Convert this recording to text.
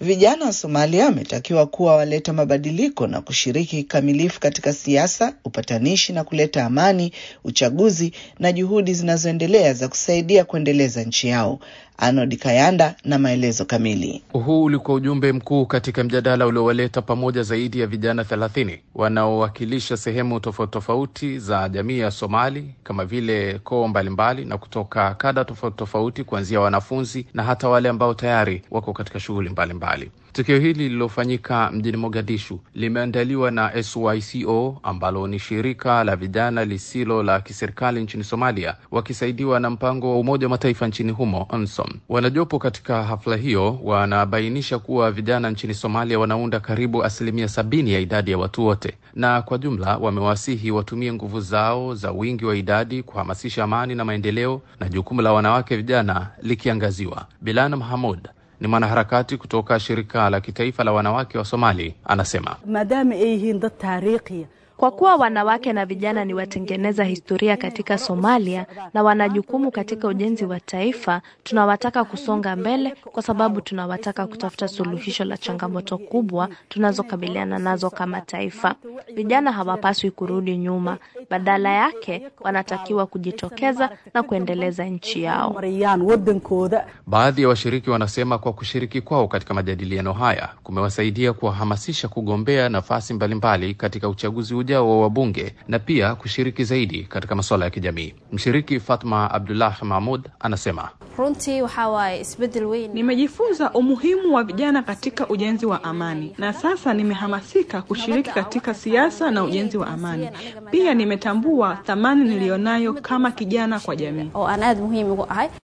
Vijana wa Somalia wametakiwa kuwa waleta mabadiliko na kushiriki kikamilifu katika siasa, upatanishi na kuleta amani, uchaguzi na juhudi zinazoendelea za kusaidia kuendeleza nchi yao. Arnold Kayanda na maelezo kamili. Huu ulikuwa ujumbe mkuu katika mjadala uliowaleta pamoja zaidi ya vijana thelathini wanaowakilisha sehemu tofauti tofauti za jamii ya Somali kama vile koo mbalimbali na kutoka kada tofauti tofauti, kuanzia wanafunzi na hata wale ambao tayari wako katika shughuli mbalimbali. Tukio hili lililofanyika mjini Mogadishu limeandaliwa na SYCO ambalo ni shirika la vijana lisilo la kiserikali nchini Somalia, wakisaidiwa na mpango wa Umoja wa Mataifa nchini humo UNSOM. Wanajopo katika hafla hiyo wanabainisha kuwa vijana nchini Somalia wanaunda karibu asilimia sabini ya idadi ya watu wote, na kwa jumla wamewasihi watumie nguvu zao za wingi wa idadi kuhamasisha amani na maendeleo, na jukumu la wanawake vijana likiangaziwa. Bilana Mahamud ni mwanaharakati kutoka shirika la kitaifa la wanawake wa Somali, anasema maadaama ay yihiin dad taariikhiya kwa kuwa wanawake na vijana ni watengeneza historia katika Somalia na wana jukumu katika ujenzi wa taifa, tunawataka kusonga mbele kwa sababu tunawataka kutafuta suluhisho la changamoto kubwa tunazokabiliana nazo kama taifa. Vijana hawapaswi kurudi nyuma, badala yake wanatakiwa kujitokeza na kuendeleza nchi yao. Baadhi ya washiriki wanasema kwa kushiriki kwao katika majadiliano haya kumewasaidia kuwahamasisha kugombea nafasi mbalimbali katika uchaguzi ujao wa wabunge na pia kushiriki zaidi katika masuala ya kijamii. Mshiriki Fatma Abdullah Mahmud anasema runtii waxaa waaye isbedel weyn. Nimejifunza umuhimu wa vijana katika ujenzi wa amani, na sasa nimehamasika kushiriki katika siasa na ujenzi wa amani. Pia nimetambua thamani niliyonayo kama kijana kwa jamii. oo aan aada muhiim ugu ahay